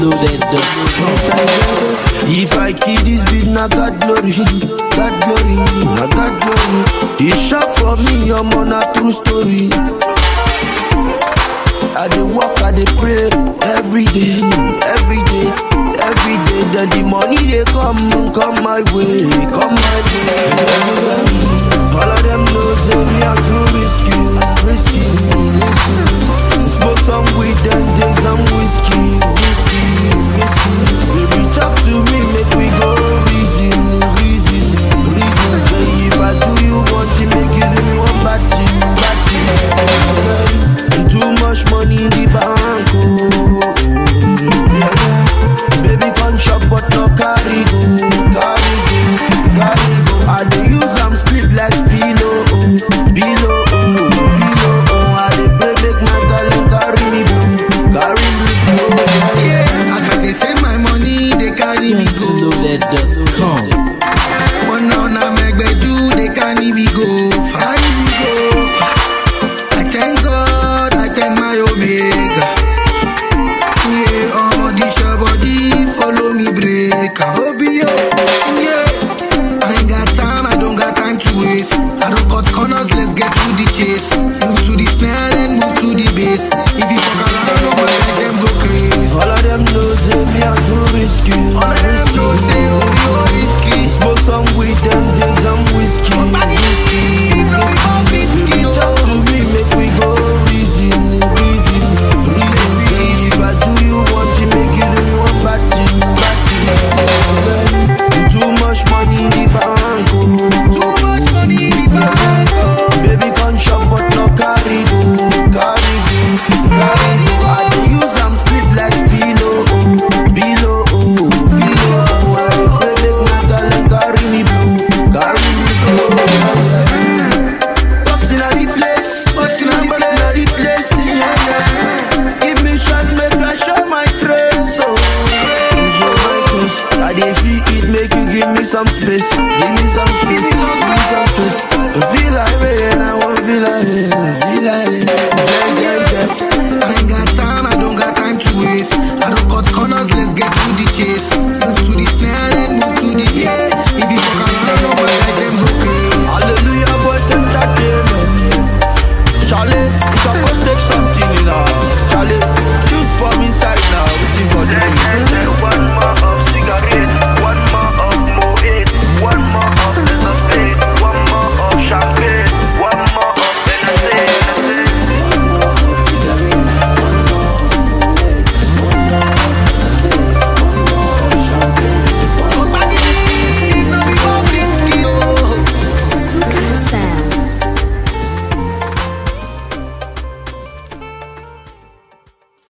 loaded.com. If I kill this beat, na God glory, God glory, na God glory. He shot for me, I'm on a true story. I dey work, I dey pray every day, every day, every day. Then the money they come, come my way, come my way. All of them know say me I'm too risky, risky, risky. Smoke some weed and take some whiskey, whiskey, whiskey. Baby talk to me, make we go reason, reason, reason. Say if I do you one thing, make you do me one bad thing, bad thing. Too much money in the bank, oh. Yeah, yeah. Baby come shop but no carry go, carry go, carry go. I dey use am sleep like pillow, oh, pillow, oh, pillow, oh. I dey pray make my darling carry me go, carry me go. Yeah, Yeah, as I dey save my money, they carry me go. Loaded.com. But now na megbedu, they carry me go. Carry me go. I thank God, I thank my Omega. Yeah, all this your body, follow me break. I hope you, yeah. I ain't got time, I don't got time to waste. I don't cut corners, let's get to the chase. Move to the snare, then move to the bass. If you fuck around, no man, let them go crazy. All of them know say me I'm too risky. All of